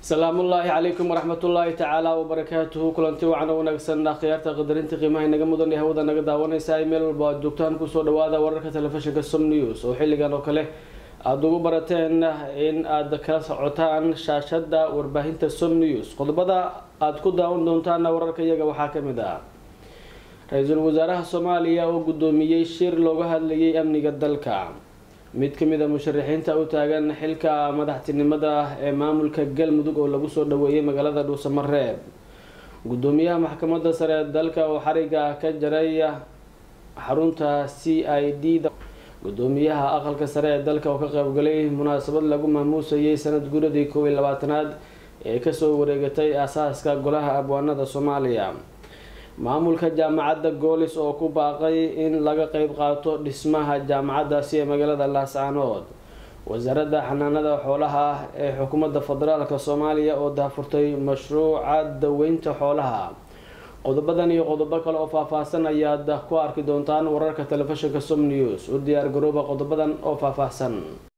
salaamullaahi calaykum waraxmatullaahi tacaala wabarakaatuhu kulanti wacan oo wanaagsan akhyaarta qadarinta qiimaha inaga mudan ee hawada naga daawanaysa ay meel walba aad joogtaan kusoo dhawaada wararka telefishinka som news oo xilligan oo kale aada ugu barateen in aad kala socotaan shaashada warbaahinta som news qodobada aada ku daawan doontaana wararka iyaga waxaa kamid ah ra-iisul wasaaraha soomaaliya oo guddoomiyey shir looga hadlayay amniga dalka mid kamid a musharaxiinta u taagan xilka madaxtinimada ee maamulka galmudug oo lagu soo dhaweeyay magaalada dhuusamareeb gudoomiyaha maxkamadda sare ee dalka oo xariga ka jaray xarunta c i d da gudoomiyaha aqalka sare ee dalka oo ka qaybgalay munaasabad lagu maamuusayay sanad guuradii kow iyo labaatanaad ee kasoo wareegatay aasaaska golaha abwaanada soomaaliya maamulka jaamacadda goolis oo ku baaqay in laga qeyb qaato dhismaha jaamacaddaasi ee magaalada laascaanood wasaaradda xanaanada xoolaha ee xukuumadda federaalk soomaaliya oo daafurtay mashruuca daweynta xoolaha qodobadan iyo qodobo kale oo faahfaahsan ayaad ku arki doontaan wararka telefishinka som news u diyaar garooba qodobadan oo faahfaahsan